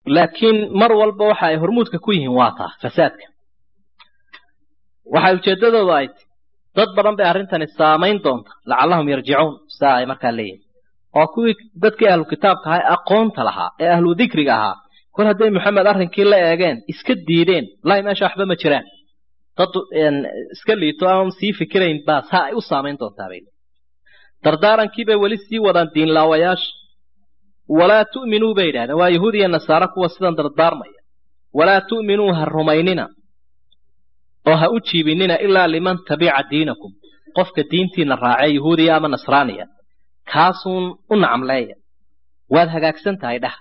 laakiin mar walba waxa ay hormuudka ku yihiin waa taa fasaadka waxay ujeeddadoodu ay ti dad badan bay arrintani saamayn doonta lacallahum yarjicuun saa ay markaa leeyihin oo kuwii dadkii ahlu kitaabka ahaa ee aqoonta lahaa ee ahlu dikriga ahaa kol hadday maxamed arrinkii la eegeen iska diideen wallaahi meesha waxba ma jiraan dad iska liito ama sii fikirayn baa saa ay u saamayn doontaa bay dardaarankii bay weli sii wadaan diinlaawayaasha walaa tu'minuu bay yidhahdeen waa yahuud iyo nasaare kuwa sidan dardaarmaya walaa tu'minuu ha rumaynina oo ha u jiibinina ilaa liman tabica diinakum qofka diintiina raacee yahuudiya ama nasraaniya kaasuun u nacamleeya waad hagaagsan tahay dhah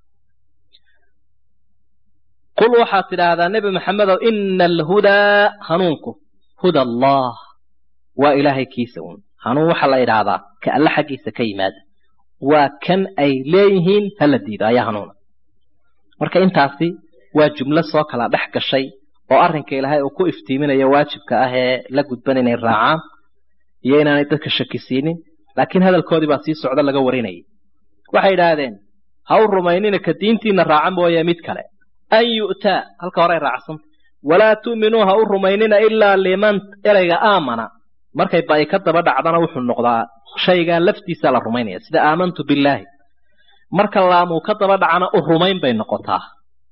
qul waxaad tidhaahdaa nebi maxamedow ina alhudaa hanuunku huda allah waa ilaahay kiisa uun hanuun waxaa la idhaahdaa ka alle xaggiisa ka yimaada waa kan ay leeyihiin hala diido ayaa hanuuna marka intaasi waa jumlo soo kala dhex gashay oo arrinka ilaahay uu ku iftiiminayo waajibka ah ee la gudban inay raacaan iyo inaanay dadka shakisiinin laakiin hadalkoodii baa sii socdo laga warinayay waxay idhaahdeen ha u rumaynina ka diintiina raaca mooye mid kale an yu'taa halka hore ay raacsanta walaa tu'minuu ha u rumaynina ilaa liman erayga aamana markay ba'i ka daba dhacdana wuxuu noqdaa shaygaa laftiisaa la rumaynaya sida aamantu billaahi marka laamuu ka daba dhacana u rumayn bay noqotaa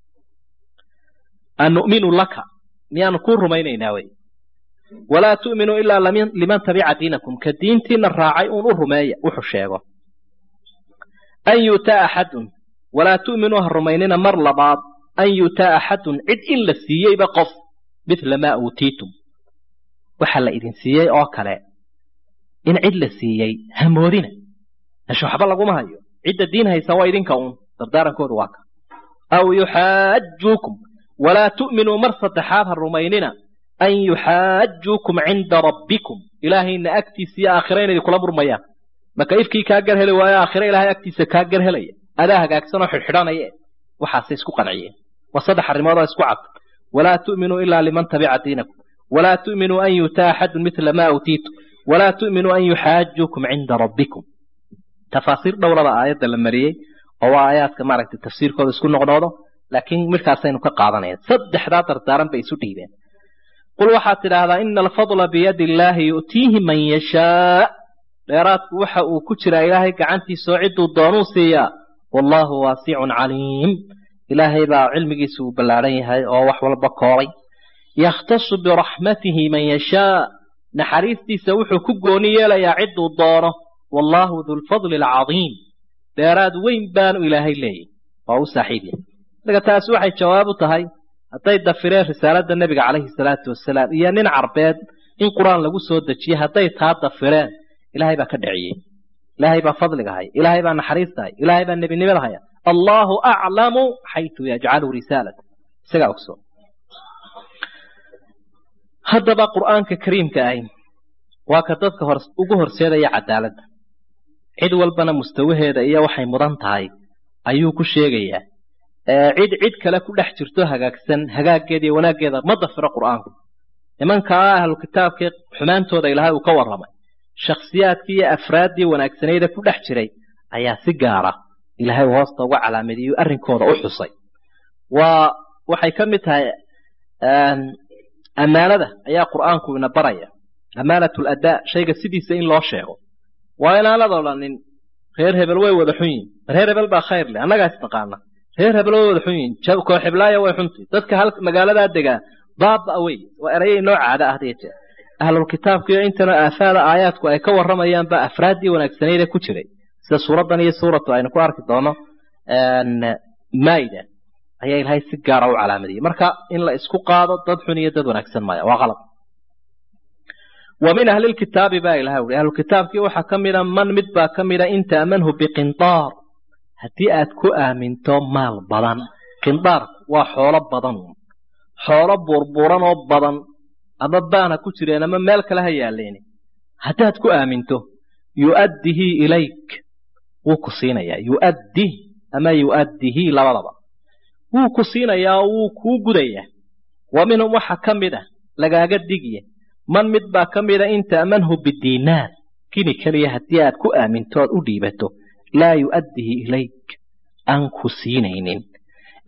an nu'minu laka miyaanu kuu rumaynaynaa wey walaa tu'minuu ilaa liman tabica diinakum ka diintiina raacay uun u rumeeya wuxuu sheego an yu'taa axadun walaa tu'minuu ha rumaynina mar labaad an yu'taa axadun cid in la siiyeyba qof mithla maa uutiitum waxa la idin siiyey oo kale in cid la siiyey hamoodina meesha waxba laguma hayo cidda diin haysa waa idinka uun dardaarankoodu waa ka aw yuxaajuukum walaa tu'minuu mar saddexaad ha rumaynina an yuxaajuukum cinda rabbikum ilaahayna agtiisa iyo aakhira inay kula murmayaan maka ifkii kaa gar heli waayo aakhira ilaahay agtiisa kaa gar helaya adaa hagaagsan oo xidhxidhanaya waxaasay isku qanciyeen waa saddex arrimood oo isku cad walaa tu'minuu ilaa liman tabica diinakum walaa tu'minuu an yutaa axadun mithla maa utiitu walaa tu'minuu an yuxaajuukum cinda rabbikum tafaasiir dhowrada aayadda la mariyey oo waa aayaadka maaragtay tafsiirkooda isku noqnoodo laakiin midkaasaynu ka qaadanaya saddexdaa dardaaran bay isu dhiibeen qul waxaad tidhaahdaa ina alfadla biyadi illaahi yu'tiihi man yashaa dheeraadku waxa uu ku jiraa ilaahay gacantiisa oo cidduu doonuu siiyaa wallaahu waasicun caliim ilaahay baa cilmigiisa uu ballaadhan yahay oo wax walba koobay yakhtasu biraxmatihi man yashaa naxariistiisa wuxuu ku gooni yeelayaa cidduu doono wallaahu dulfadli alcadiim dheeraad weyn baanu ilaahay leeyahy waa u saaxiib yahay marka taasi waxay jawaab u tahay hadday dafireen risaaladda nebiga calayhi salaatu wasalaam iyo nin carbeed in qur-aan lagu soo dejiye hadday taa dafireen ilaahay baa ka dhiciyey ilaahay baa fadliga haya ilaahay baa naxariista haya ilaahay baa nebinimada haya allaahu aclamu xaytu yajcalu risaalata isagaa ogsoon haddaba qur'aanka kariimka ahi waa ka dadka hor ugu horseedaya cadaaladda cid walbana mustawaheeda iyo waxay mudan tahay ayuu ku sheegayaa cid cid kale ku dhex jirto hagaagsan hagaaggeeda iyo wanaaggeeda ma dafiro qur'aanku nimankaa ahlu kitaabkii xumaantooda ilaahay uu ka warramay shakhsiyaadkii iyo afraaddii wanaagsanayda ku dhex jiray ayaa si gaara ilaahay hoosta uga calaamadiyo arrinkooda u xusay waa waxay ka mid tahay ammaanada ayaa qur'aanku ina baraya ammaanatu ladaa shayga sidiisa in loo sheego waa inaanad odhanin reer hebel way wada xun yihin reer hebel baa khayr leh annagaa isnaqaana reer hebel way wada xun yihin kooxiblaaya way xunti dadka hal magaaladaa degaa baaba wey waa eraya inoo caada ah hadiya jeer ahlulkitaabkiiyo intana aafaada aayaadku ay ka warramayaan baa afraaddii wanaagsanayda ku jiray sida suuraddan iyo suuratu aynu ku arki doono maida ayaa ilaahay si gaara u calaamadiyey marka in la isku qaado dad xun iyo dad wanaagsan maya waa qalab wa min ahli lkitaabi baa ilahay uri ahlukitaabkii waxaa ka mida man mid baa ka mida in ta'manhu biqindaar haddii aad ku aaminto maal badan qindaarku waa xoolo badan xoolo buurbuuran oo badan ama baana ku jireen ama meel kale ha yaalleeni haddaad ku aaminto yu'addihi ilayk wuu ku siinayaa yu'addih ama yu'addihi labadaba wuu ku siinayaa oo wuu kuu gudayaa wa minhum waxa ka mid ah lagaaga digiya man mid baa ka mida in ta'manhu bidiinaar kini keliya haddii aad ku aaminto oad u dhiibato laa yu'addihi ilayk aan ku siinaynin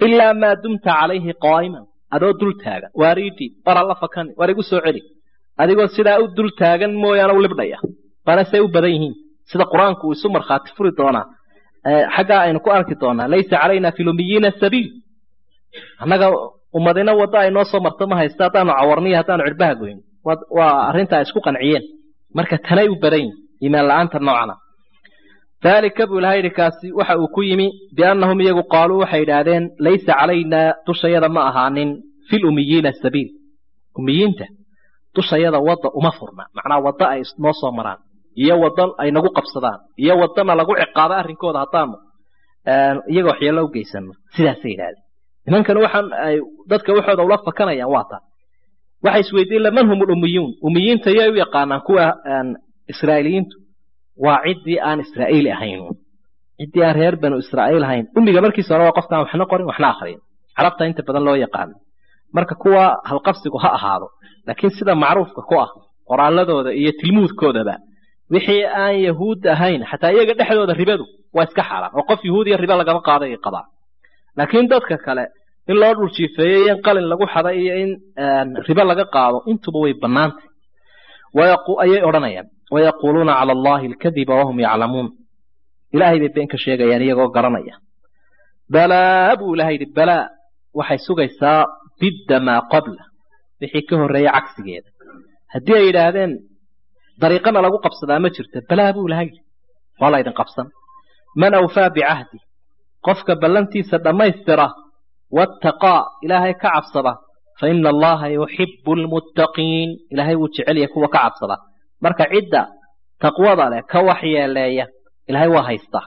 ilaa maa dumta calayhi qaa'iman adoo dul taagan waariidii war alla fakani war igu soo celi adigoo sidaa u dul taagan mooyaane u libdhaya bana say u badan yihiin sida qur-aanku uu isu markhaati furi doonaa xaggaa aynu ku arki doonaa laysa calayna fi lumiyiina sabiil annaga ummadina wadda ay noo soo marto ma haysta haddaanu cawarniyo haddaanu cirbaha goyn waa arrinta ay isku qanciyeen marka tanay u badan yihin iimaan la-aanta noocana daalika buu ilaha yidhi kaasi waxa uu ku yimi biannahum iyagu qaaluu waxay idhaahdeen laysa calaynaa dushayada ma ahaanin fi lumiyiina sabiil umiyiinta dushayada wadda uma furna macnaa wadda ay noo soo maraan iyo wadda ay nagu qabsadaan iyo waddana lagu ciqaabo arrinkooda haddaanu iyaga waxyeello u geysano sidaasay yidhahdeen nimankan waxaan ay dadka waxooda ula fakanayaan waa taa waxay isweydiin laman hum lumiyuun umiyiinta yay u yaqaanaan kuwa israa'iiliyiintu waa ciddii aan israa'iili ahayn ciddii aan reer banu israa'iil ahayn umiga markiisa hore waa qofkaan waxna qorin waxna akhriyin carabta inta badan loo yaqaano marka kuwa halqabsigu ha ahaado laakiin sida macruufka ku ah qoraaladooda iyo tilmuudkoodaba wixii aan yahuud ahayn xataa iyaga dhexdooda ribadu waa iska xaaraan oo qof yahuudiya riba lagama qaaday qabaa laakiin dadka kale in loo dhuljiifeeyo iyo in qalin lagu xaday iyo in ribo laga qaado intuba way bannaantay ayay odhanayaan wayaquuluuna cala allahi alkadiba wahum yaclamuun ilaahay bay been ka sheegayaan iyagoo garanaya balaa buu ilahay yidhi balaa waxay sugaysaa bidda maa qabla wixii ka horreeya cagsigeeda haddii ay yidhaahdeen dariiqana lagu qabsadaa ma jirto balaa buu ilahay yidhi waa laydin qabsan man awfaa bicahdi qofka ballantiisa dhammaystira wattaqaa ilaahay ka cabsada fa ina allaha yuxibu lmuttaqiin ilaahay wuu jecelyahay kuwa ka cabsada marka cidda taqwada leh ka waxyeeleeya ilaahay waa haystaa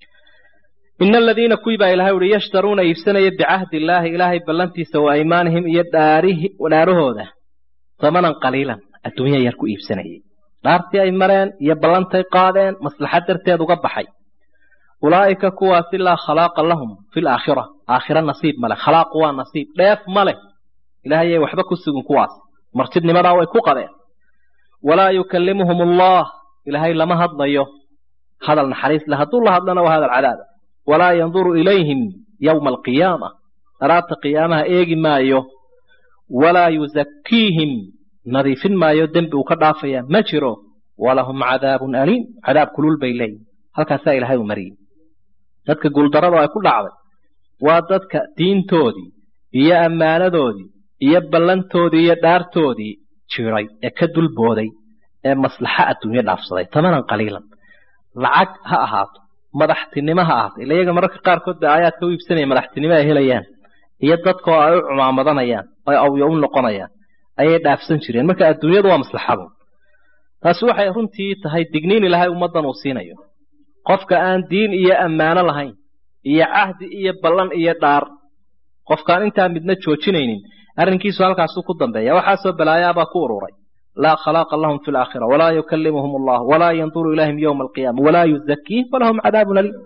ina aladiina kuwii baa ilahay uhi yashtaruuna iibsanaya bicahdi illaahi ilaahay ballantiisa wa aymaanihim iyo dhaarahooda tamanan qaliilan adduunya yar ku iibsanayay dhaartii ay mareen iyo ballantay qaadeen maslaxad darteed uga baxay ulaa'ika kuwaasi laa khalaaqa lahum fi laakhira aakhira nasiib male khalaaqu waa nasiib dheef ma leh ilaahayay waxba ku sugin kuwaas martidnimadaa way ku qabeen walaa yukallimuhum allah ilaahay lama hadlayo hadal naxariis le hadduu la hadlana waa hadal cadaaba walaa yanduru ilayhim yowma alqiyaama daraabta qiyaamaha eegi maayo walaa yuzakkiihim nadiifin maayo dembi uu ka dhaafaya ma jiro walahum cadaabun aliim cadaab kulul bay leeyihin halkaasaa ilaahay u mariyey dadka guuldarada ay ku dhacday waa dadka diintoodii iyo ammaanadoodii iyo ballantoodii iyo dhaartoodii jiray ee ka dulbooday ee maslaxa adduunyo dhaafsaday tamanan qaliilan lacag ha ahaato madaxtinimo ha ahaato ila iyaga mararka qaarkood ba aayaadka u iibsanaya madaxtinimo ay helayaan iyo dadkoo ay u cumaamadanayaan oo awyo u noqonayaan ayay dhaafsan jireen marka adduunyadu waa maslaxadu taasi waxay runtii tahay digniin ilaahay ummaddan uu siinayo qofka aan diin iyo ammaano lahayn iyo cahdi iyo ballan iyo dhaar qofkaan intaa midna joojinaynin arrinkiisu halkaasuu ku dambeeya waxaasoo balaayaabaa ku ururay laa khalaaqa lahum fi laakhira walaa yukallimuhum allah walaa yanduru ilayhim yowma alqiyaama walaa yuzakiihim walahum cadaabun aliim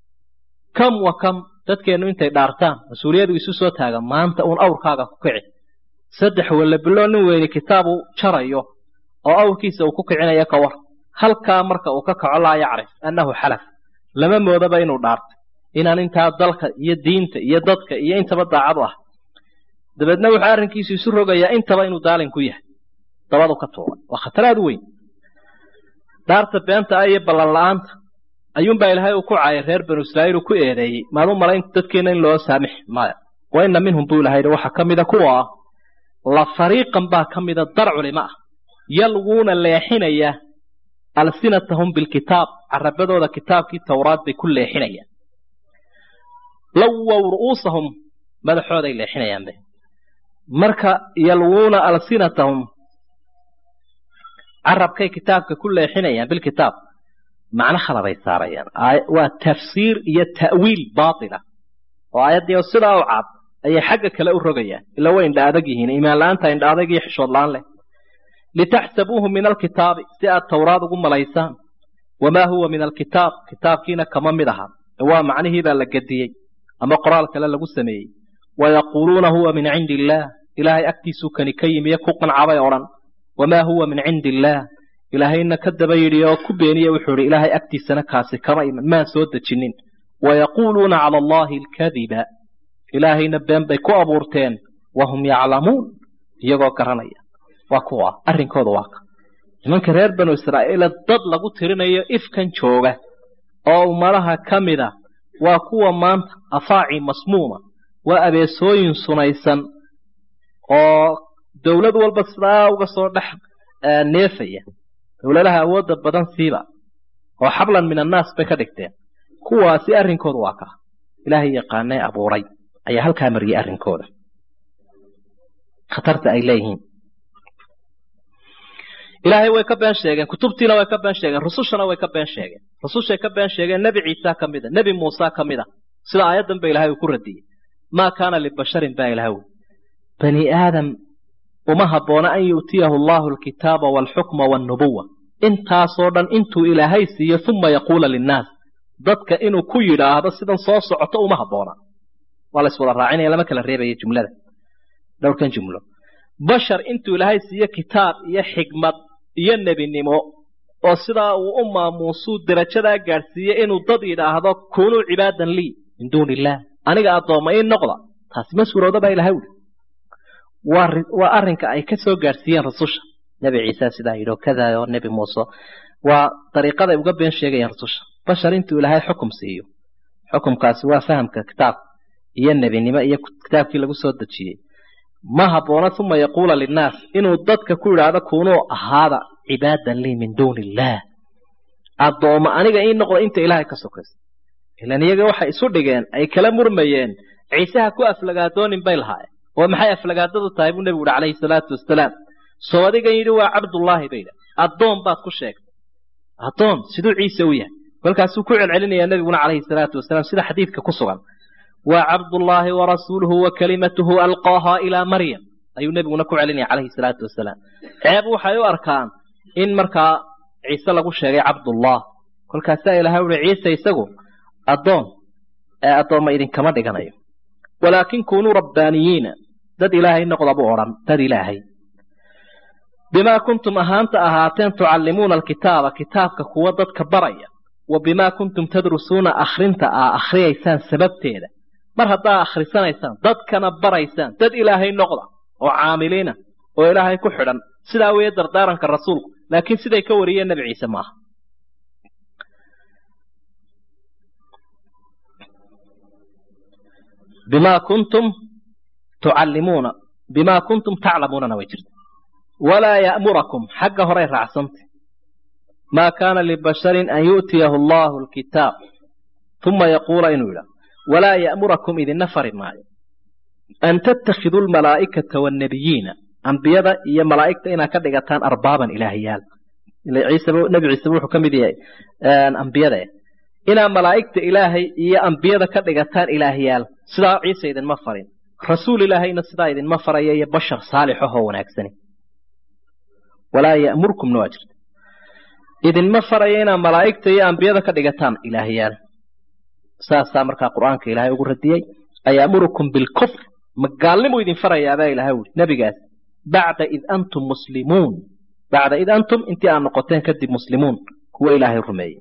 kam wa kam dadkeennu intay dhaartaan mas-uuliyadu isu soo taaga maanta uun awrkaaga ku kici saddex wallabilo nin weyni kitaabu jarayo oo awrkiisa uu ku kicinayo ka war halkaa marka uu ka kaco laa yacrif annahu xalaf lama moodaba inuu dhaartay inaan intaa dalka iyo diinta iyo dadka iyo intaba daacadu ah dabeedna wuxuu arrinkiisu isu rogayaa intaba inuu daalin ku yahay dabadu ka tuuray waa khatar aad u weyn dhaarta beenta ah iyo ballan la'aanta ayuunbaa ilaahay uu ku caayay reer banu israa'iil uu ku eedeeyey maadu malayn dadkeenna in loo saamix maya wa inna minhum buu ilahay waxaa ka mida kuwa ah la fariiqan baa ka mida dar culimo ah yalwuuna leexinaya alsinatahum bilkitaab carabadooda kitaabkii towraad bay ku leexinayaan lawow ru'uusahum madaxooday leexinayaanbe marka yalwuuna alsinatahum carabkay kitaabka ku leexinayaan bilkitaab macno khalabay saarayaan waa tafsiir iyo ta'wiil baatila oo aayaddii sidaa u caad ayay xagga kale u rogayaan ila way indha adag yihiin iimaan la'aanta indha adag iyo xishood la'aan leh litaxsabuuhu min alkitaabi si aad towraad ugu malaysaan wamaa huwa min alkitaab kitaabkiina kama mid aha waa macnihiibaa la gediyey ama qoraal kale lagu sameeyey wayaquuluuna huwa min cindi illaah ilaahay agtiisuu kani ka yimiyo ku qancabay odhan wamaa huwa min cindi illaah ilaahayna ka daba yidhi oo ku beeniye wuxuu idhi ilaahay agtiisana kaasi kama iman maan soo dejinin wayaquuluuna cala allahi alkadiba ilaahayna been bay ku abuurteen wahum yaclamuun iyagoo garanaya waa kuwa arrinkooda waa ka nimanka reer banu israa'iila dad lagu tirinayo ifkan jooga oo ummadaha ka mida waa kuwa maanta afaaci masmuuma waa abeesooyin sunaysan oo dowlad walba sidaa uga soo dhex neefaya dowladaha awoodda badan siiba oo xablan min annaas bay ka dhigteen kuwaasi arrinkooda waa ka ilaahay yaqaanee abuuray ayaa halkaa mariyey arrinkooda khatarta ay leeyihiin ilaahay way ka been sheegeen kutubtiina way ka been sheegeen rusushana way ka been sheegeen rusushay ka been sheegeen nebi ciisa ka mida nebi muuse ka mida sida aayaddan ba ilahay uu ku radiyey maa kaana libasharin baa ilahay ui bani aadam uma habboona an yu'tiyahu allahu alkitaaba waalxukma waalnubuwa intaasoo dhan intuu ilaahay siiyo uma yaquula linnaas dadka inuu ku yidhaahdo sidan soo socoto uma habboona waa la iswada raacinaya lama kala reebaya jumlada dhowrkan jumlo bashar intuu ilaahay siiyo kitaab iyo xikmad iyo nebinimo oo sidaa uu u maamuusuu derajadaa gaadhsiiye inuu dad yidhaahdo kunuu cibaadan lii min duuni illaah aniga addoomma ii noqda taasi ma suurooda baa ilahay uli waa arrinka ay ka soo gaadhsiiyeen rasusha nebi ciise sidaa yidhi oo kadaa oo nebi muuse waa dariiqaday uga been sheegayeen rasusha bashar intuu ilaahay xukum siiyo xukumkaasi waa fahamka kitaabka iyo nebinimo iyo kitaabkii lagu soo dejiyey ma habboona uma yaquula linnaas inuu dadka ku yidhaahdo kunuu ahaada cibaadan lii min duuni illaah addoomma aniga ii noqda inta ilaahay ka sokaysa ilan iyaga waxay isu dhigeen ay kala murmayeen ciiseha ku aflagaadoonin bay lahaayeen oo maxay aflagaadadu tahay buu nebigu uhi calayhi salaatu wasalaam soo adigan yidhi waa cabdullaahi bay idha addoon baad ku sheegtay addoon siduu ciise u yahay kolkaasuu ku celcelinayaa nebiguna calayhi salaatu wasalaam sida xadiidka ku sugan waa cabdullaahi warasuuluhu wa kalimatuhu alqaaha ilaa maryam ayuu nebiguna ku celinaya calayhi salaatu wasalaam ceeb waxay u arkaan in markaa ciise lagu sheegay cabdullah kolkaasaa ilahay uhi ciise isagu addoon ee addoomma idinkama dhiganayo walaakin kunuu rabbaaniyiina dad ilaahay noqda buu odhan dad ilaahay bimaa kuntum ahaanta ahaateen tucallimuuna alkitaaba kitaabka kuwa dadka baraya wa bimaa kuntum tadrusuuna akhrinta aa akhriyaysaan sababteeda mar haddaa akhrisanaysaan dadkana baraysaan dad ilaahay noqda oo caamiliina oo ilaahay ku xidhan sidaa weeye dardaaranka rasuulku laakiin siday ka wariyeen nebi ciise maaha bimaa kuntum tucallimuuna bimaa kuntum taclamuunana way jirta walaa ya'murakum xagga horay raacsantay maa kaana libasharin an yu'tiyahu allahu alkitaab uma yaquula inuu yidhaah walaa ya'murakum idinna fari maayo an tattakhiduu almalaa'ikata waannabiyiina ambiyada iyo malaa'igta inaad ka dhigataan arbaaban ilaahayaal nebi ciise wuxuu ka mid yahay ambiyada inaad malaa'igta ilaahay iyo ambiyada ka dhigataan ilaahyaal sidaa ciise idinma farin rasuul ilaahayna sidaa idinma faraya iyo bashar saalixahoo wanaagsani walaa ya'murkumna waa jirta idinma faraya inaad malaa'igta iyo ambiyada ka dhigataan ilaahyaal saasaa markaa qur'aanka ilaahay ugu radiyey ayaamurukum bilkufr magaalnimu idin farayaabaa ilahay wuri nebigaas bacda id antum muslimuun bacda id antum intii aad noqoteen kadib muslimuun kuwa ilaahay rumeeyey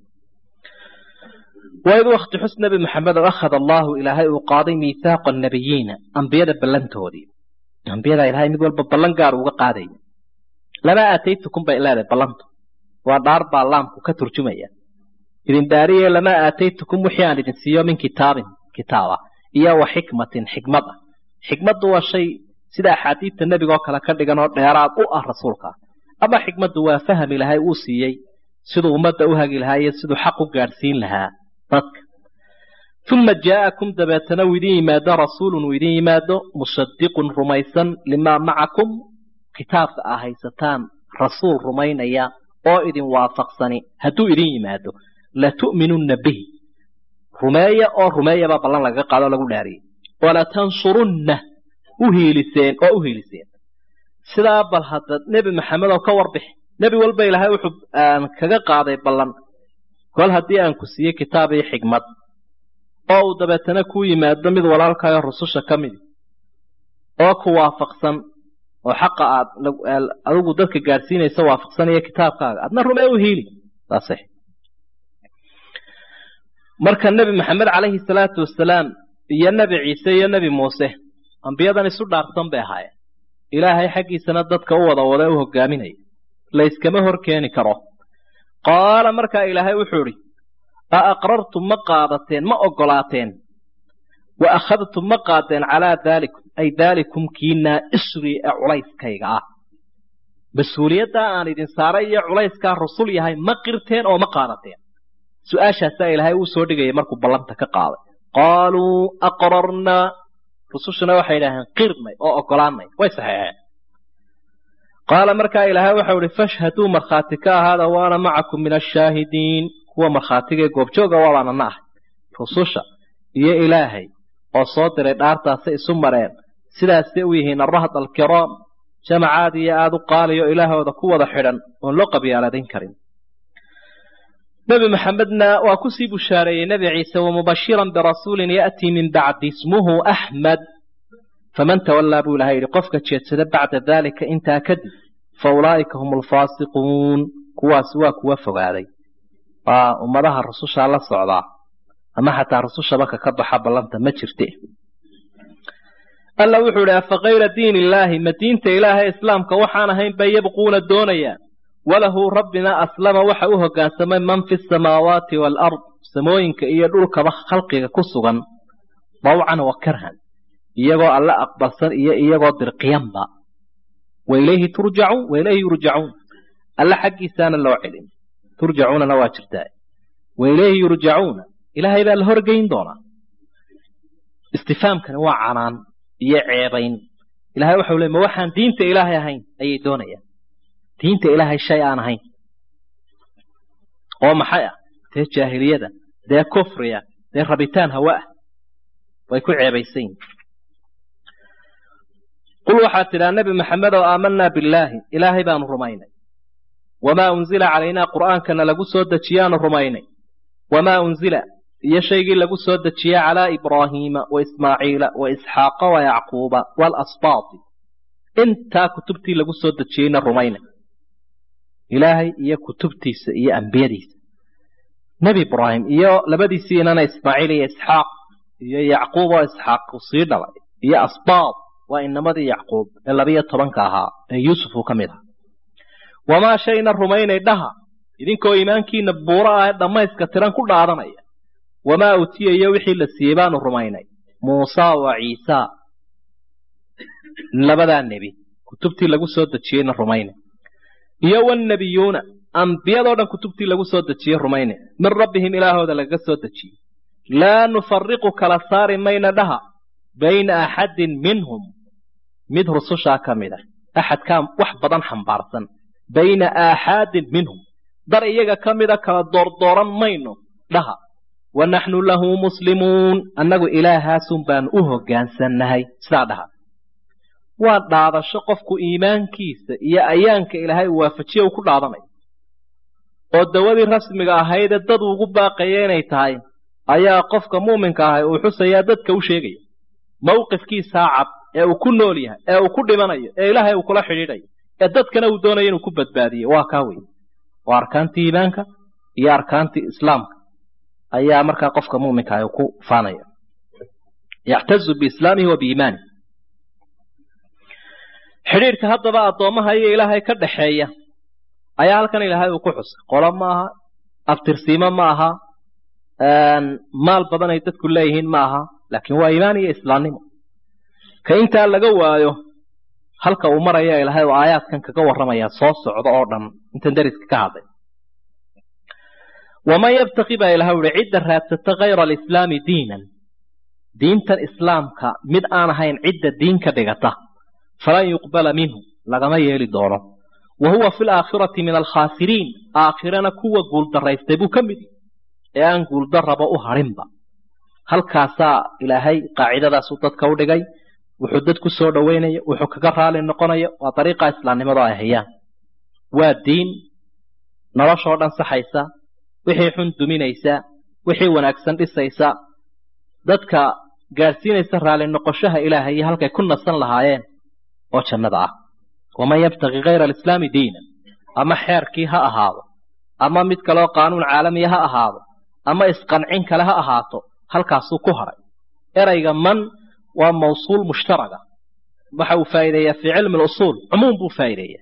waid wakti xus nebi maxamed oo akhada allaahu ilaahay uu qaaday miithaaqa annabiyiina ambiyada ballantoodii ambiyada ilaahay mid walba ballan gaar uga qaadaya lama aataytukum bay leedahay ballantu waa dhaar baa laamku ka turjumaya idin daariye lama aataytukum wixii aan idin siiyo min kitaabin kitaaba iyo wa xikmatin xikmad ah xikmaddu waa shay sida axaadiidta nebigoo kale ka dhigan oo dheeraad u ah rasuulka ama xikmaddu waa faham ilaahay uu siiyey siduu ummadda u hagi lahaa iyo siduu xaq u gaadhsiin lahaa dadka uma jaa'akum dabeetana uu idin yimaado rasuulun uu idin yimaado musadiqun rumaysan limaa macakum kitaabka aa haysataan rasuul rumaynaya oo idin waafaqsani hadduu idin yimaado latu'minunna bihi rumeeya oo rumeeyabaa ballan lagaga qaado o lagu dhaariyey walatansurunna u hiiliseen oo u hiiliseen sidaa bal hadda nebi maxamed oo ka warbixi nebi walba ilaahay wuxuu kaga qaaday ballan kol haddii aan ku siiyey kitaab iyo xigmad oo uu dabeetana kuu yimaado mid walaalkaayo rususha ka midi oo ku waafaqsan oo xaqa aad adigu dadka gaadhsiinaysa waafaqsanaya kitaabkaaga adna rumee u hiili saas marka nebi maxamed calayhi salaatu wasalaam iyo nebi ciise iyo nebi muuse ambiyadan isu dhaarsan bay ahaayeen ilaahay xaggiisana dadka u wada wada u hogaaminaya layskama hor keeni karo qaala markaa ilaahay wuxuu idhi a aqrartum ma qaadateen ma oggolaateen wa akhadtum ma qaadeen calaa daalikum ay daalikum kiinaa isrii ee culayskayga ah mas-uuliyaddaa aan idin saaray iyo culayskaa rusul yahay ma qirteen oo ma qaadateen su-aashaasaa ilaahay uu soo dhigaya markuu ballanta ka qaaday qaaluu aqrarnaa rusushuna waxay idhaaheen qirnay oo oggolaanay way saxeexeen qaala markaa ilaahay waxau ihi fashhaduu markhaati ka ahaada waana macakum min ashaahidiin kuwa markhaatigae goobjooga waabaanana ahay rususha iyo ilaahay oo soo diray dhaartaasay isu mareen sidaasay u yihiin arahd alkiraam jamacaad iyo aada u qaaliyo ilaahooda ku wada xidhan oon loo qabyaaladayn karin nebi maxamedna waa kusii bushaareeyey nebi ciise wamubashiran birasuulin ya'tii min bacdi ismuhu axmed faman tawallaa buu ilahay yidhi qofka jeedsada bacda daalika intaa kadib fa ulaa'ika hum alfaasiquun kuwaas waa kuwa fogaaday waa ummadaha rusushaa la socdaa ama xataa rusushaba kaka baxa ballanta ma jirte alla wuxuu idhi afa kayra diin illaahi ma diinta ilaahay islaamka waxaan ahayn bay yabquuna doonayaan walahu rabbina aslama waxa u hoggaansamay man fi samaawaati waalard samooyinka iyo dhulkaba khalqiga ku sugan dawcan wa karhan iyagoo alle aqbalsan iyo iyagoo dirqiyanba wa ilayhi turjacuun wa ilayhi yurjacuun alle xaggiisaana loo celin turjacuunana waa jirtaa wa ilayhi yurjacuuna ilaahay baa la horgeyn doonaa istifaamkani waa canaan iyo ceebayn ilahay waxau le ma waxaan diinta ilaahay ahayn ayay doonayaan diinta ilaahay shay aan ahayn oo maxay ah dee jaahiliyada dee kufriya dee rabitaan hawa ah way ku ceebaysan yihin qul waxaad tidhaa nebi maxamed oo aamanaa billaahi ilaahay baanu rumaynay wamaa unzila calaynaa qur'aankana lagu soo dejiyaanu rumaynay wamaa unzila iyo shaygii lagu soo dejiyey calaa ibraahiima wa ismaaciila wa isxaaqa wa yacquuba waalasbaati intaa kutubtii lagu soo dejiyeyna rumaynay ilaahay iyo kutubtiisa iyo ambiyadiisa nebi ibraahim iyo labadiisii inana ismaaciil iyo isxaaq iyo yacquub oo isxaaq uu sii dhalay iyo asbaad waa inamadii yacquub ee labiyo tobanka ahaa ee yuusuf uu ka mid aha wamaa shayna rumaynay dhaha idinkoo iimaankiina buuro ah ee dhammayska tiran ku dhaadanaya wamaa utiya iyo wixii la siiyey baanu rumaynay muusaa wa ciisaa labadaa nebi kutubtii lagu soo dejiyeyna rumaynay iyo wannebiyuuna ambiyadoo dhan kutubtii lagu soo dejiyey rumayne min rabbihim ilaahooda lagaga soo dejiyey laa nufariqu kala saari mayna dhaha bayna axadin minhum mid rusushaa ka mid ah axadkaa wax badan xambaarsan bayna aaxaadin minhum dar iyaga ka mida kala doordooran mayno dhaha wa naxnu lahu muslimuun annagu ilaahaasun baanu u hoggaansannahay sidaa dhaha waa dhaadasho qofku iimaankiisa iyo ayaanka ilaahay uu waafajiye uu ku dhaadanayo oo dawadii rasmiga ahaydee dad ugu baaqaya inay tahay ayaa qofka muuminka ahay uu xusayaa dadka u sheegaya mawqifkiisaa cad ee uu ku nool yahay ee uu ku dhimanayo ee ilaahay uu kula xidhiidhayo ee dadkana uu doonayo inuu ku badbaadiyo waa kaa wey waa arkaantii iimaanka iyo arkaantii islaamka ayaa markaa qofka muuminka ahay ku faanaya yaxtazu biislaamihi wa biimaanihi xidhiidhka haddaba addoommaha iyo ilaahay ka dhaxeeya ayaa halkan ilaahay uu ku xusay qolo ma aha aftirsiimo ma aha maal badan ay dadku leeyihiin ma aha laakiin waa iimaan iyo islaamnimo ka intaa laga waayo halka uu maraya ilaahay oo aayaadkan kaga warramaya soo socda oo dhan intan dariska ka hadlay waman yabtaqi baa ilahay uhi cidda raadsata kayra alislaami diinan diintan islaamka mid aan ahayn cidda diin ka dhigata falan yuqbala minhu lagama yeeli doono wa huwa fi laakhirati min alkhaasiriin aakhirana kuwa guuldaraystay buu ka mid ee aan guuldarraba u hadhinba halkaasaa ilaahay qaacidadaasuu dadka u dhigay wuxuu dad ku soo dhoweynaya wuxuu kaga raali noqonaya waa dariiqa islaamnimadu ay hayaan waa diin noloshoo dhan saxaysa wixii xun duminaysa wixii wanaagsan dhisaysa dadka gaadhsiinaysa raali noqoshaha ilaahay iyo halkay ku nasan lahaayeen oo jannada ah waman yabtaqi kayra alislaami diinan ama xeerkii ha ahaado ama mid kaleoo qaanuun caalamiya ha ahaado ama isqancin kale ha ahaato halkaasuu ku hadhay erayga man waa mawsuul mushtaraga waxa uu faa'iideeyaa fii cilmi lusuul cumuum buu faa'iideeyaa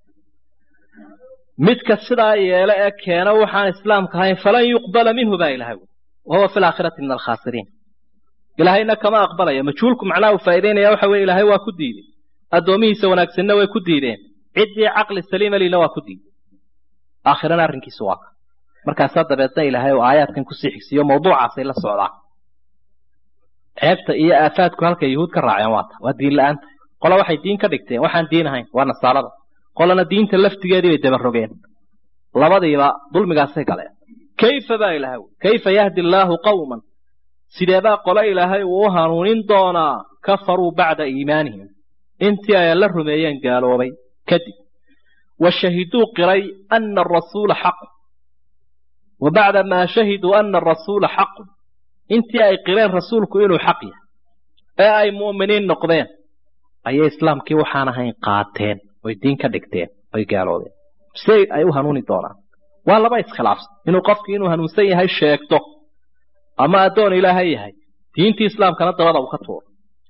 midka sidaa yeelo ee keena waxaan islaamka ahayn falan yuqbala minhu baa ilahay wahuwa fi laakhirati min alkhaasiriin ilaahayna kama aqbalaya majhuulku macnaha uu faa'iideynaya waxa weye ilaahay waa ku diiday addoomihiisa wanaagsanna way ku diideen ciddii caqli saliima lina waa ku diiday aakhirana arrinkiisu waa ka markaasaa dabeedna ilaahay oo aayaadkan kusii xigsiiyo mawduucaasay la socdaan ceebta iyo aafaadku halkay yuhuud ka raaceen waata waa diin la-aanta qola waxay diin ka dhigteen waxaan diin ahayn waa nasaarada qolana diinta laftigeedii bay dabarogeen labadiiba dulmigaasay galeen kayfa baa ilaahay kayfa yahdi allaahu qawman sideebaa qole ilaahay uu u hanuunin doonaa kafaruu bacda iimaanihim intii ay la rumeeyeen gaaloobay kadib wa shahiduu qiray ana arasuula xaqu wa bacda maa shahiduu ana arasuula xaqu intii ay qireen rasuulku inuu xaq yahay ee ay mu'miniin noqdeen ayay islaamkii waxaan ahayn qaateen oy diin ka dhigteen oy gaaloobeen se ay u hanuuni doonaan waa laba iskhilaafsan inuu qofkii inuu hanuunsan yahay sheegto ama addoon ilaahay yahay diintii islaamkana dabada uu ka tuuro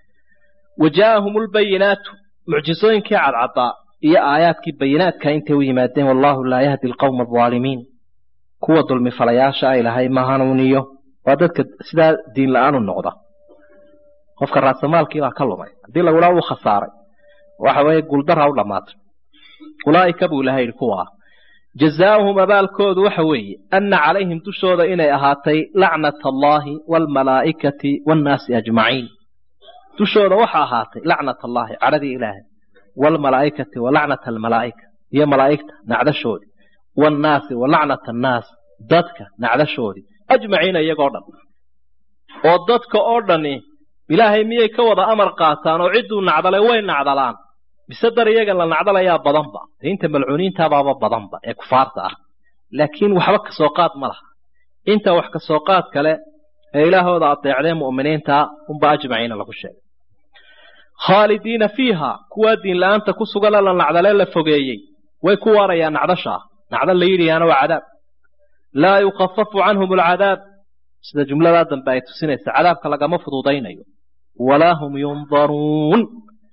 wa jaa'ahum lbayinaatu mucjisooyinkii cadcaddaa iyo aayaadkii bayinaadka intay u yimaadeen wallaahu laa yahdi alqawma alظaalimiin kuwa dulmi falayaasha a ilaahay ma hanuuniyo waa dadka sidaa diin la-aan u noqda qofka raasamaalkii baa ka lumay haddii lagulaa uu khasaaray waxa weeye guuldara u dhammaatay ulaa'ika buu ilahay yidhi kuwa ah jazaauhum abaalkoodu waxa weeye anna calayhim dushooda inay ahaatay lacnata allaahi waalmalaa'ikati waannaasi ajmaciin dushooda waxa ahaatay lacnat allaahi cadhadii ilaahay waalmalaa'ikati wa lacnata almalaa'ika iyo malaa'igta nacdashoodii waannaasi wa lacnata annaas dadka nacdashoodii ajmaciina iyagoo dhan oo dadka oo dhani ilaahay miyay ka wada amar qaataan oo cidduu nacdalay way nacdalaan mise dar iyagan la nacdalayaa badanba inta malcuuniintaabaaba badanba ee kufaarta ah laakiin waxba kasoo qaad ma laha inta wax kasoo qaad kale ee ilaahooda adeecdee mu'miniinta unba ajmaciina lagu sheegay khaalidiina fiiha kuwaa diin la-aanta ku sugana la nacdalee la fogeeyey way ku waarayaan nacdashaa nacdo la yidhiyaana waa cadaab laa yukafafu canhum alcadaab sida jumladaa dambe ay tusinaysa cadaabka lagama fududaynayo walaa hum yundaruun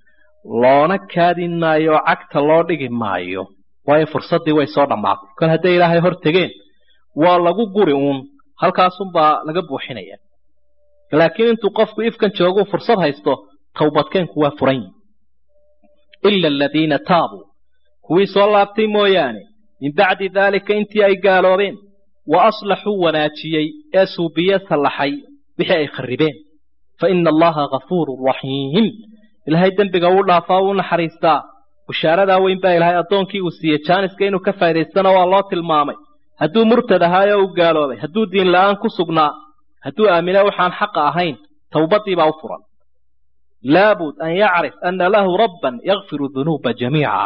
loona kaadin maayo oo cagta loo dhigi maayo waayo fursaddii way soo dhammaatay kol hadday ilaahay hor tegeen waa lagu guri uun halkaasunbaa laga buuxinaya laakiin intuu qofku ifkan jooguu fursad haysto towbadkeenku waa furan yihi ila aladiina taabuu kuwii soo laabtay mooyaane min bacdi daalika intii ay gaaloobeen wa aslaxuu wanaajiyey ee suubiye sallaxay wixii ay kharribeen fa ina allaha gafuurun raxiim ilaahay dembiga uu dhaafaa uu naxariistaa bushaaradaa weyn baa ilaahay addoonkii uu siiyey jaaniska inuu ka faa'idaystana waa loo tilmaamay hadduu murtad ahaayo uu gaaloobay hadduu diin la'aan ku sugnaa hadduu aamina waxaan xaqa ahayn towbaddii baa u furan laabud an yacrif ana lahu rabban yakfiru dunuuba jamiica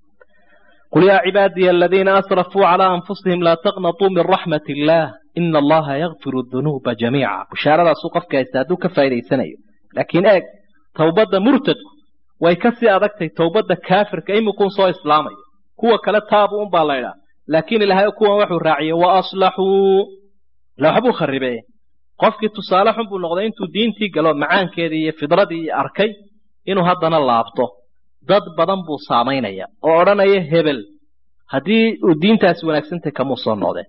qul yaa cibaadiya aladiina asrafuu calaa anfusihim laa taqnatuu min raxmat illaah ina allaha yakfiru dunuuba jamiica bushaaradaasuu qofka haysta hadduu ka faa'idaysanayo laakiin eeg towbadda murtadku way ka sii adagtay towbadda kaafirka imikuun soo islaamaya kuwa kale taabu unbaa laydhaa laakiin ilaahay kuwan wuxuu raaciyey wa aslaxuu ila waxbuu kharribe qofkii tusaale xun buu noqday intuu diintii galo macaankeedii iyo fidradii arkay inuu haddana laabto dad badan buu saamaynaya oo odhanaya hebel haddii uu diintaasi wanaagsantay kamuu soo noqdeen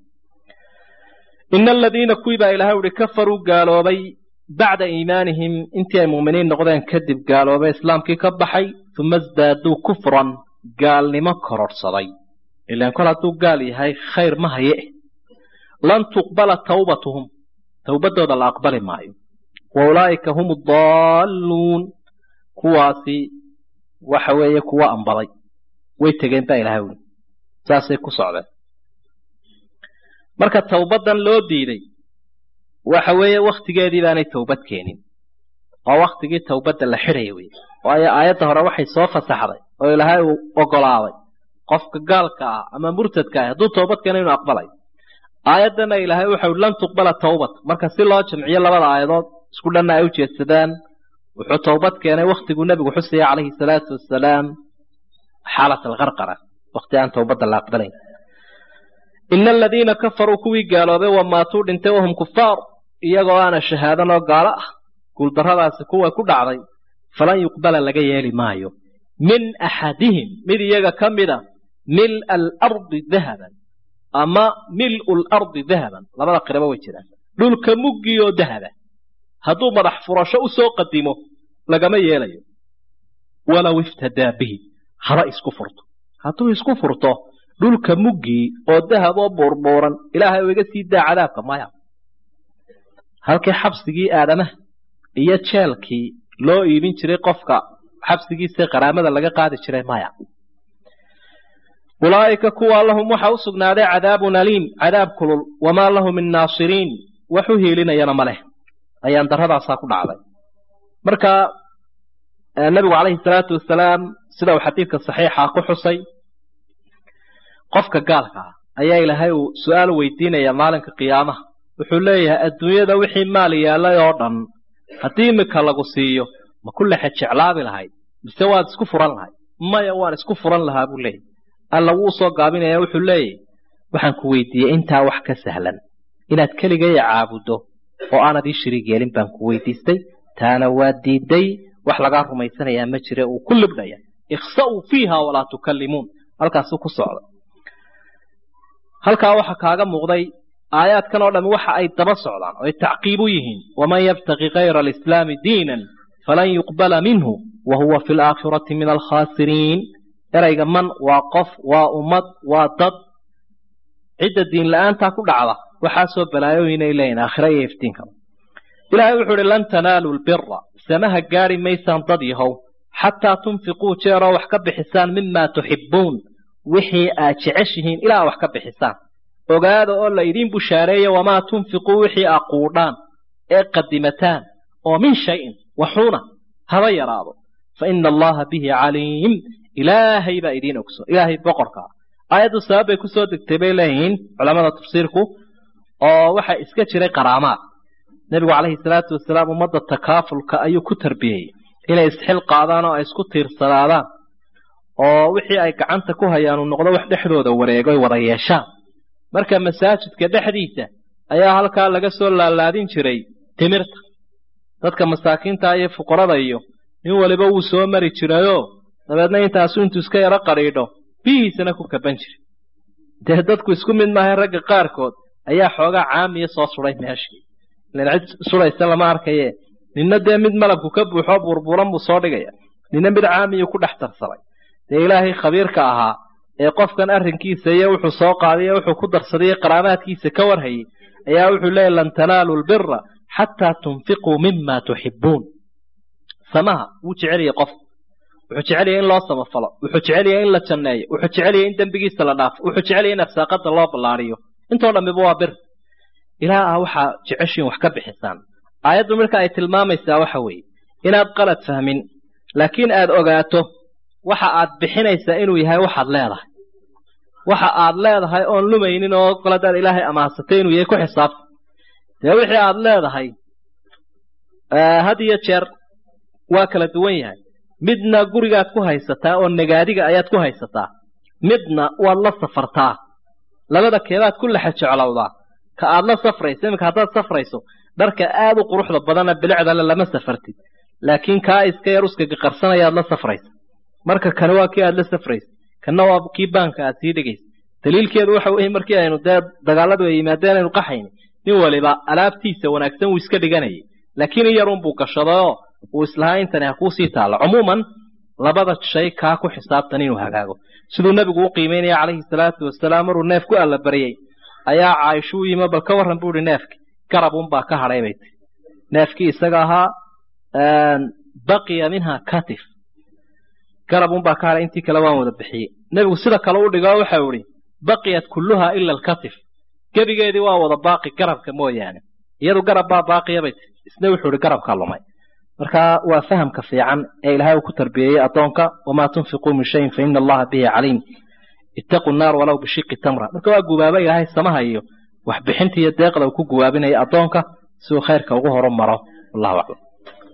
ina aladiina kuwii baa ilahay uhi kafaruu gaaloobay bacda iimaanihim intii ay mu'miniin noqdeen kadib gaaloobay islaamkii ka baxay uma isdaaduu kufran gaalnimo kororhsaday ilaan kol hadduu gaal yahay khayr ma haye lan tuqbala tawbatuhum towbaddooda la aqbali maayo wa ulaa'ika hum adaalluun kuwaasi waxa weeye kuwa ambaday way tegeen baa ilahay uli saasay ku socdeen marka towbaddan loo diiday waxa weeye wakhtigeedii baanay towbad keenin oo wakhtigii towbadda la xidhaya wey waayo aayadda hore waxay soo fasaxday oo ilaahay uu ogolaaday qofka gaalka ah ama murtadka ah hadduu toobad keena inuu aqbalayo aayaddana ilaahay waxau lan tuqbala tawbat marka si loo jamciyo labada aayadood isku dhanna ay u jeedsadaan wuxuu towbad keenay wakhtiguu nebigu xusaya calayhi salaatu wasalaam xaalat alqarqara wakhti aan towbadda la aqbalayn ina aladiina kafaruu kuwii gaaloobay wa maatuu dhintay wahum kufaar iyagoo aana shahaadanoo gaalo ah guuldarradaasi kuwa ku dhacday falan yuqbala laga yeeli maayo min axadihim mid iyaga ka mida mil'a alardi dahaban ama mil'u lardi dahaban labada qiraba way jiraan dhulka muggioo dahaba hadduu madax furasho u soo qadimo lagama yeelayo walow iftadaa bihi haba isku furto hadduu isku furto dhulka muggii oo dahab oo buurbuuran ilaahay oo iga sii daa cadaabka maya halkii xabsigii aadamaha iyo jeelkii loo iibin jiray qofka xabsigiisa qaraamada laga qaadi jiray maya ulaa'ika kuwa lahum waxa u sugnaaday cadaabun aliim cadaab kulul wamaa lahu min naasiriin wax u hiilinayana ma leh ayaan darradaasaa ku dhacday marka nebigu calayhi salaatu wasalaam sida uu xadiidka saxiixa ku xusay qofka gaalka ah ayaa ilaahay uu su-aal weydiinaya maalinka qiyaamaha wuxuu leeyahay adduunyada wixii maal yaallay oo dhan haddii imika lagu siiyo ma ku lexe jeclaabi lahayd mise waad isku furan lahayd maya waan isku furan lahaa buu leeyahy alla wuu soo gaabinaya wuxuu leeyahy waxaan ku weydiiyey intaa wax ka sahlan inaad keligaya caabuddo oo aanad ii shiriig yeelin baan ku weydiistay taana waa diiday wax lagaa rumaysanayaa ma jire uu ku libdhaya ikhsa'uu fiiha walaa tukallimuun halkaasuu ku socda halkaa waxa kaaga muuqday aayaadkan oo dhami waxa ay daba socdaan oo ay tacqiib u yihiin waman yabtaqi kayra alislaami diinan falan yuqbala minhu wa huwa fi alaakhirati min alkhaasiriin erayga man waa qof waa ummad waa dad cidda diin la-aantaa ku dhacda waxaasoo balaayooyinay leeyihin aakhira iyo iftiinkaba ilaahay wuxuu uhi lan tanaaluu lbira samaha gaadhi maysaan dad yahow xataa tunfiquu jeeroo wax ka bixisaan mimaa tuxibbuun wixii aad jeceshihiin ilaa wax ka bixisaan ogaada oo la idiin bushaareeya wamaa tunfiquu wixii aa quudhaan ee qadimataan oo min shayin waxuuna haba yaraado fa ina allaha bihi caliim ilaahay baa idiin ogso ilaahay boqorkaa aayaddu sabab bay kusoo degtay bay leeyihiin culamada tafsiirku oo waxa iska jiray qaraamaad nebigu calayhi salaatu wasalaam ummadda takaafulka ayuu ku tarbiyeyey inay isxil qaadaan oo ay isku tiirsanaadaan oo wixii ay gacanta ku hayaan uu noqdo wax dhexdooda wareego ay wada yeeshaan marka masaajidka dhexdiisa ayaa halkaa laga soo laalaadin jiray timirta dadka masaakiinta iyo fuqarada iyo nin waliba wuu soo mari jirayoo dabeedna intaasu intuu iska yaro qadhiidho biyihiisana ku kaban jiray dee dadku isku mid maahay ragga qaarkood ayaa xoogaa caamiya soo suday meeshii ilan cid sudhaysa lama arkaye ninna dee mid malabku ka buuxoo burburan buu soo dhigaya ninna mid caamiyu ku dhex tarsaday dee ilaahay khabiirka ahaa ee qofkan arrinkiisa iyo wuxuu soo qaadayo wuxuu ku darsaday qaraamaadkiisa ka warhayay ayaa wuxuu leeyahy lan tanaaluu lbira xataa tunfiquu mima tuxibbuun samaha wuu jeceliyay qof wuxuu jeceliyay in loo samafalo wuxuu jeceliyay in la janneeyo wuxuu jeceliyay in dembigiisa la dhaafo wuxuu jeceliyay in afsaaqada loo ballaariyo intoo dhammiba waa bir ilaa ah waxaa jeceshiin wax ka bixisaan aayaddu marka ay tilmaamaysaa waxa weeye inaad qalad fahmin laakiin aad ogaato waxa aad bixinaysaa inuu yahay waxaad leedahay waxa aad leedahay oon lumaynin oo qaladaad ilaahay amaansatay inuu yahay ku xisaabta dee wixii aad leedahay had iyo jeer waa kala duwan yahay midna gurigaad ku haysataa oo nagaadiga ayaad ku haysataa midna waad la safartaa labada keebaad ku lexa jeclowdaa ka aad la safrayso iminka haddaad safrayso dharka aad u quruxda badana bilicdale lama safartid laakiin kaa iska yar uskaga qarsanayaad la safraysa marka kane waa kii aad la safraysa kana waa kii baanka aad sii dhigaysa daliilkeedu waxa weeye markii aynu dee dagaaladu ay yimaadeen aynu qaxayni nin waliba alaabtiisa wanaagsan wuu iska dhiganayay laakiin in yarun buu gashadayoo uu islahaa intani ha kuusii taalla cumuuman labada shay kaa ku xisaabtan inuu hagaago siduu nebigu u qiimeynaya calayhi salaatu wasalaam maruu neef ku allabaryey ayaa caaisho u yimi bal ka warran buu ihi neefki garab unbaa ka hadhay bay tii neefkii isaga ahaa baqiya minha katif garab unbaa ka hadhay intii kale waan wada bixiyey nebigu sida kale u dhigo waxau ihi baqiyat kulluha ila alkatif gebigeedii waa wada baaqi garabka mooyaane iyadu garab baa baaqiya bay tii isna wuxuu ihi garabkaa lumay marka waa fahamka fiican ee ilaahay uu ku tarbiyeeyey addoonka wamaa tunfiquu min shayin fa ina allaha bihi caliim ittaqu naar walow bishiqi tamra marka waa gubaaba ilaahay samaha iyo waxbixinta iyo deeqda uu ku gubaabinaya addoonka si uu khayrka ugu horu maro wallahu aclam